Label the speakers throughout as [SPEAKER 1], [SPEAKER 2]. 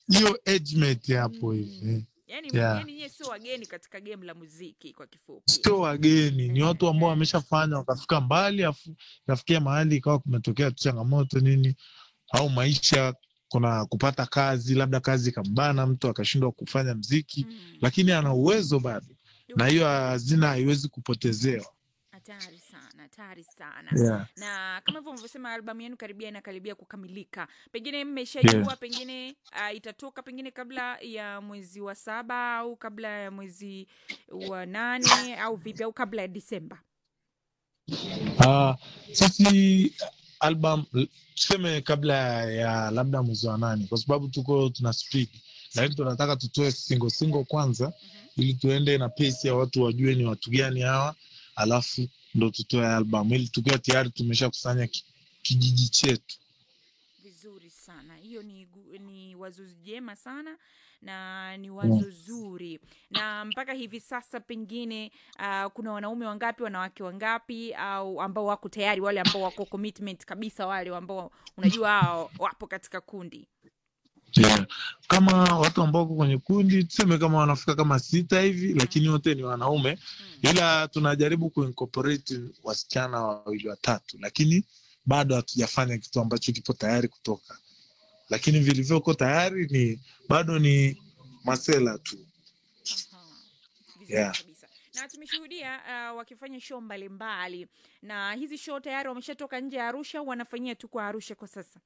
[SPEAKER 1] hiyo age mate hapo hivi
[SPEAKER 2] Mm.
[SPEAKER 1] eh.
[SPEAKER 2] yani,
[SPEAKER 1] Yeah.
[SPEAKER 2] yani nyie sio wageni katika game la muziki kwa kifupi
[SPEAKER 1] sio wageni, ni
[SPEAKER 2] Eh,
[SPEAKER 1] watu ambao
[SPEAKER 2] eh.
[SPEAKER 1] wameshafanya wakafika mbali, afu kafikia mahali ikawa kumetokea tu changamoto nini, au maisha, kuna kupata kazi, labda kazi ikambana, mtu akashindwa kufanya mziki,
[SPEAKER 2] Mm.
[SPEAKER 1] lakini ana uwezo bado, na hiyo hazina haiwezi kupotezewa.
[SPEAKER 2] hatari sana hatari sana
[SPEAKER 1] Yeah.
[SPEAKER 2] na kama hivyo mlivyosema albamu yenu karibia inakaribia kukamilika pengine mmeshajua
[SPEAKER 1] Yeah.
[SPEAKER 2] pengine uh, itatoka pengine kabla ya mwezi wa saba au kabla ya mwezi wa nane au vipi au kabla ya disemba
[SPEAKER 1] Ah, sisi album tuseme kabla ya labda mwezi wa nane, kwa sababu tuko tuna speed, lakini tunataka tutoe single single kwanza,
[SPEAKER 2] Mhm.
[SPEAKER 1] ili tuende na pace ya watu wajue ni watu gani hawa, alafu ndo tutoe album, ili tukiwa tayari tumeshakusanya ki- kijiji chetu.
[SPEAKER 2] vizuri sana hiyo ni, gu- ni wazo jema sana na ni wazo zuri na mpaka hivi sasa pengine uh, kuna wanaume wangapi wanawake wangapi au ambao wako tayari wale ambao wako commitment kabisa wale ambao unajua hao wapo katika kundi
[SPEAKER 1] Yeah. Kama watu ambao wako kwenye kundi tuseme kama wanafika kama sita hivi, lakini wote ni wanaume
[SPEAKER 2] mm.
[SPEAKER 1] ila tunajaribu kuincorporate wasichana wawili watatu, lakini bado hatujafanya kitu ambacho kipo tayari kutoka, lakini vilivyoko tayari ni bado ni masela tu.
[SPEAKER 2] Aha. Vizuri
[SPEAKER 1] Yeah.
[SPEAKER 2] kabisa na tumeshuhudia uh, wakifanya show mbalimbali na hizi show tayari wameshatoka nje ya arusha au wanafanyia tu kwa arusha kwa sasa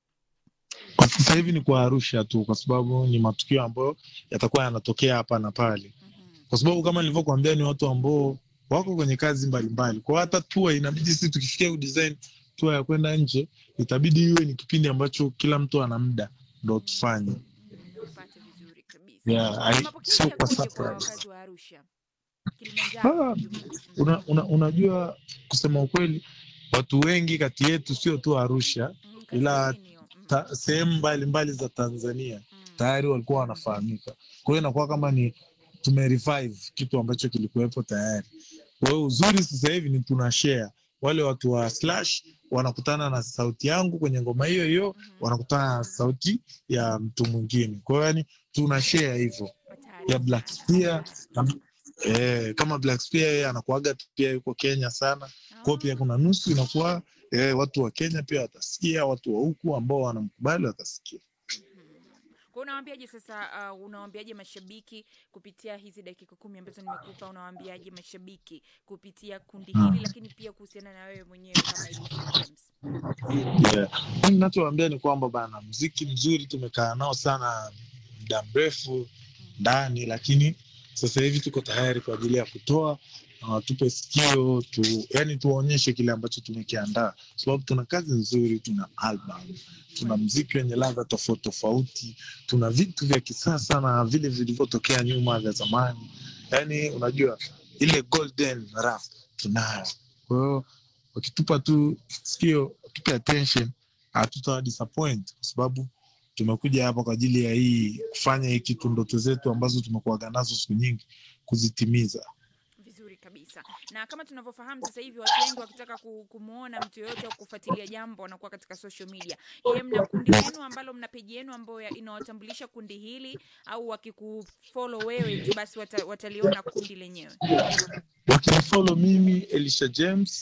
[SPEAKER 1] Kwa sasa hivi ni kwa Arusha tu, kwa sababu ni matukio ambayo yatakuwa yanatokea hapa na pale,
[SPEAKER 2] mm-hmm.
[SPEAKER 1] kwa sababu kama nilivyokuambia ni watu ambao wako kwenye kazi mbalimbali, kwa hata tour inabidi sisi tukifikia kudesign tour ya kwenda nje, itabidi iwe ni kipindi ambacho kila mtu ana muda ndo tufanye.
[SPEAKER 2] upate vizuri kabisa
[SPEAKER 1] Yeah,
[SPEAKER 2] Na
[SPEAKER 1] I-
[SPEAKER 2] mapokezi
[SPEAKER 1] sio kwa
[SPEAKER 2] yakoje kwa
[SPEAKER 1] surprise.
[SPEAKER 2] wakazi wa arusha kilimanjaro
[SPEAKER 1] Ah,
[SPEAKER 2] kwa ujumla? Mm.
[SPEAKER 1] una, una, unajua kusema ukweli watu wengi kati yetu sio tu Arusha
[SPEAKER 2] Mm,
[SPEAKER 1] ila
[SPEAKER 2] kaskazini hiyo. Mm,
[SPEAKER 1] ta, sehemu mbalimbali za Tanzania
[SPEAKER 2] mm.
[SPEAKER 1] tayari walikuwa wanafahamika. Kwa hiyo inakuwa kama ni tumerevive kitu ambacho kilikuwepo tayari. Kwa hiyo uzuri sasa hivi ni tuna share, wale watu wa Slash wanakutana na sauti yangu kwenye ngoma hiyo hiyo,
[SPEAKER 2] Mhm.
[SPEAKER 1] wanakutana na sauti ya mtu mwingine. Kwa hiyo yani tuna share hivyo
[SPEAKER 2] Hatari
[SPEAKER 1] ya Black
[SPEAKER 2] sana.
[SPEAKER 1] Spear na, eh, kama Black Spear yeye anakuaga pia yuko Kenya sana kwa hiyo pia
[SPEAKER 2] Ah,
[SPEAKER 1] kuna nusu inakuwa eh, watu wa Kenya pia watasikia, watu wa huku ambao wanamkubali watasikia.
[SPEAKER 2] mhm. Kwa unawaambiaje sasa uh, unawaambiaje mashabiki kupitia hizi dakika kumi ambazo nimekupa unawaambiaje mashabiki kupitia kundi hili
[SPEAKER 1] Mm.
[SPEAKER 2] lakini pia kuhusiana na wewe mwenyewe kama Elisha James
[SPEAKER 1] Yeah. Mimi ninachowaambia ni kwamba bana, mziki mzuri tumekaa nao sana muda mrefu
[SPEAKER 2] Mm.
[SPEAKER 1] ndani, lakini sasa hivi tuko tayari kwa ajili ya kutoa na watupe sikio tu, yani tuwaonyeshe kile ambacho tumekiandaa, sababu tuna kazi nzuri, tuna album, tuna mziki wenye ladha tofauti tofauti, tuna vitu vya kisasa na vile vilivyotokea nyuma vya zamani, yani unajua ile golden rap tunayo. Kwa hiyo wakitupa tu sikio, tupe attention, hatutawa disappoint kwa sababu tumekuja hapa kwa ajili ya hii kufanya hii kitu, ndoto zetu ambazo tumekuwaga nazo siku nyingi kuzitimiza.
[SPEAKER 2] vizuri kabisa na kama tunavyofahamu sasa hivi watu wengi wakitaka ku- kumwona mtu yoyote au kufuatilia jambo wanakuwa katika social media je mna kundi lenu ambalo mna peji yenu ambayo ya- inawatambulisha kundi hili au wakikufollow wewe tu basi wata, wataliona kundi lenyewe
[SPEAKER 1] Wakinifollow mimi Elisha James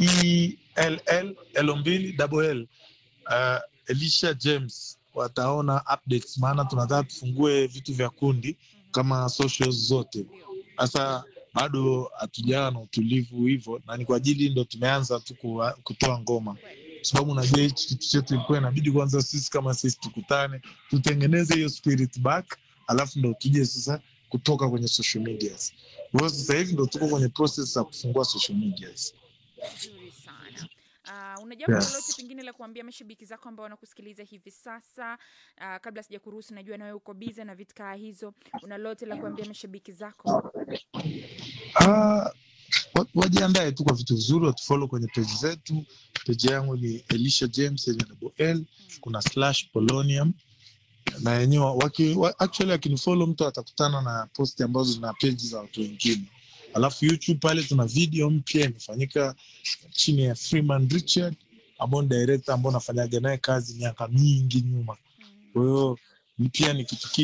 [SPEAKER 1] ELL L mbili double L uh, Elisha James wataona updates, maana tunataka tufungue vitu vya kundi kama socials zote.
[SPEAKER 2] ndio
[SPEAKER 1] Sasa bado hatujawa na utulivu hivyo, na ni kwa ajili ndo tumeanza tu kuwa- kutoa ngoma, kwa sababu unajua hichi kitu chetu ilikuwa inabidi kwanza sisi kama sisi tukutane, tutengeneze hiyo spirit back, alafu ndo tuje sasa kutoka kwenye social medias. Kwa hiyo sasa hivi ndo tuko kwenye process za kufungua social medias.
[SPEAKER 2] vizuri sana Uh, una jambo
[SPEAKER 1] Yeah.
[SPEAKER 2] lolote pengine la kuambia mashabiki zako ambao wanakusikiliza hivi sasa uh, kabla sija kuruhusu najua nawe uko biza na vitu kaa hizo una lolote la kuambia mashabiki zako
[SPEAKER 1] Ah, wa- wajiandae tu kwa vitu vizuri, watufollow kwenye page zetu. Page yangu ni Elisha James yenye double L, kuna slash Polonium na yenyewe waki, wa, actually akinifollow mtu atakutana na posti ambazo zina page za watu wengine. Alafu YouTube pale tuna video mpya imefanyika chini ya Freeman Richard ambao ni director ambao nafanyaga naye kazi miaka mingi nyuma.
[SPEAKER 2] mm.
[SPEAKER 1] Kwa hiyo pia ni kitu